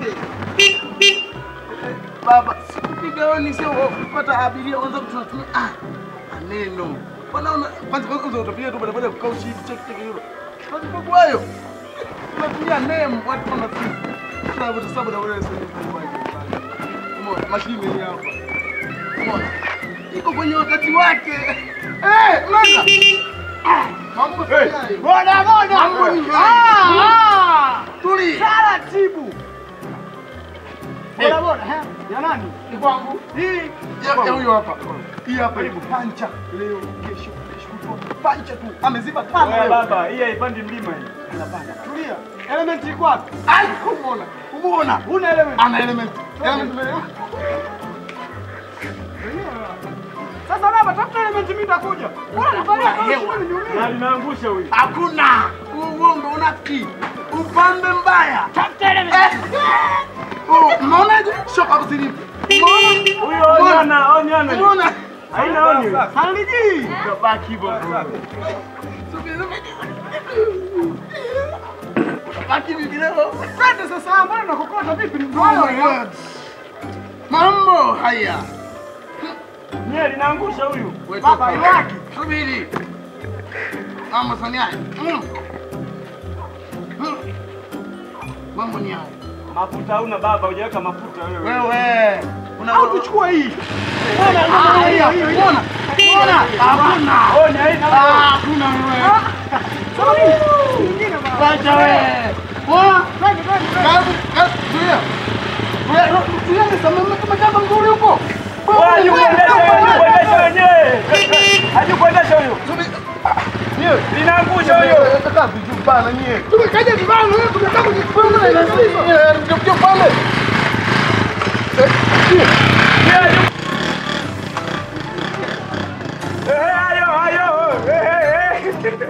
Baba, sikupiga honi sio kupata abiria kwanza tunatumia ah maneno. Bwana una kwanza kwanza utapiga tu baada ya kukaa uchi check check hilo. Kwanza kwa kwayo. Tunatumia name watu kama sisi. Sababu tu sababu na wewe sasa. Umeona mashine hii hapa. Umeona? Iko kwenye wakati wake. Eh, mnaona? Ah, mambo Hey, hey. boda boda. Mambo ni Ah, haya. ah. Tuli. Taratibu. Boda boda, eh? Ya nani? Ni kwangu. Hii. Ya ya huyo hapa. Hii hapa ipo pancha leo kesho kesho kutwa. Pancha tu. Ameziba tano Wewe leo. baba, hii haipandi mlima hii. Anapanda. Tulia. Element iko wapi? Ai, kumuona. Kumuona. Una element. Ana element. Element leo. Sasa baba, tafuta element mimi nitakuja. Bora nivalia kama hewa. shule niulize. Na linaangusha huyu. Hakuna. Uongo unafiki. Upambe mbaya. Tafuta element. Eh. Oh, mnaonaje? Shoka kusilipu. Umeona? Huyo onyana, onyana. Umeona? Haina onyo. Haliji. Kabaki hivyo. Baki vipi leo? Twende sasa, mbona nakokota vipi? Ni Oh my mdomo. God. Mambo haya. Nye linaangusha huyu. Wewe Baba toka. yake. Subiri. Mambo sani haya. Mm. Mm. Mambo ni haya. Mafuta hauna baba, hujaweka mafuta wewe. Wewe. Una Au tuchukua hii. Ah, hiyo hiyo. Unaona? Unaona? Hakuna. Onya haina Ah, onyo. hakuna wewe. Sawa. Nyingine baba. Wacha wewe. Unaona? Twende, twende, twende. Kazi, kazi, tulia. Tulia, tulia ni samama kama jamba nzuri huko. Wewe hajikuendesha, hajikuendesha wenyewe. Hajikuendesha huyu. Subiri. Niwe. Linaangusha huyo. Nataka vijubana nyie. Tumekaja vibana wewe tunataka kujipanga na sisi. Ndio ndio pale. Eh, hayo, hayo. Eh, eh, eh.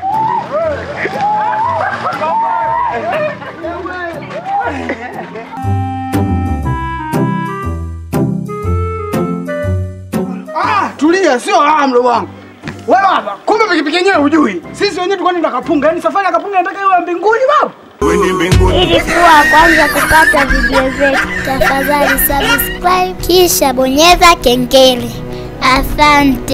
Ah, tulia, sio ah, mdogo wangu. Wewe baba, kumbe pikipiki yenyewe hujui. Sisi wenyewe tulikuwa tunaenda Kapunga, yaani safari ya Kapunga inataka iwe ya mbinguni baba. Ili kuwa wa kwanza kupata video zetu, tafadhali subscribe kisha bonyeza kengele. Asante.